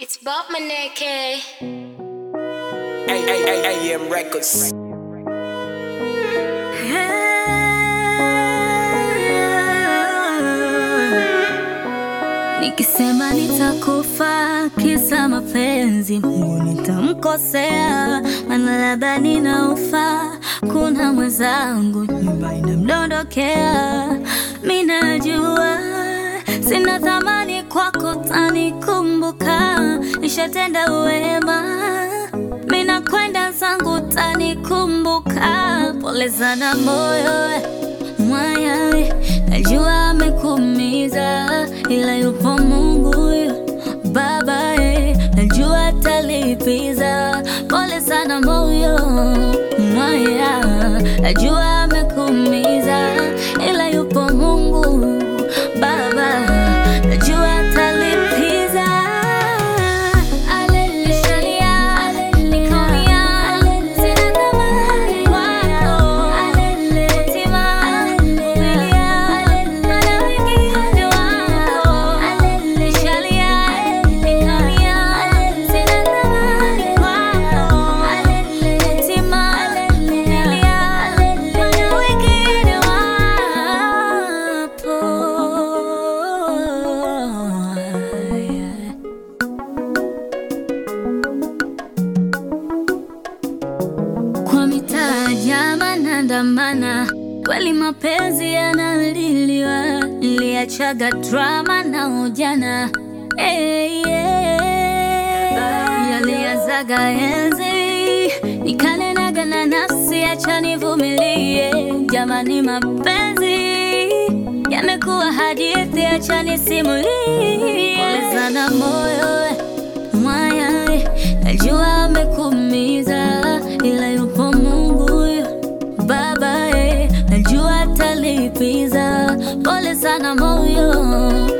It's Bob Maneke. AM Records. Nikisema nitakufa kisa mapenzi, Mungu nitamkosea, maana labda ninaufa. Kuna mwenzangu nyumba inamdondokea, mi najua sina thamani kwako, tanikumbuka. Nishatenda wema, mi nakwenda zangu, tanikumbuka. Pole sana moyo mwaya, najua amekuumiza, ila yupo Mungu Baba, eh, najua atalipiza. Pole sana moyo mwaya, najua amekuumiza, ila yupo Mungu Baba, najua atalipiza. Aleluya, nikaumia, sina thamani kwako. Tima, vumilia, maana wengine wako. Nishalia, nikaumia, sina thamani kwako. Tima, vumilia, maana wengine wapo. Kwa mitaa jama nandamana, kweli mapenzi yanaliliwa, niliachaga drama na ujana hey, yeah. Yaliazaga enzi nikanenaga na nafsi, acha nivumilie. Jamani, mapenzi yamekuwa hadithi, acha nisimulie. Pole sana moyo mwaya, najua amekuumiza, ila yupo Mungu Baba, eh, najua atalipiza. Pole sana moyo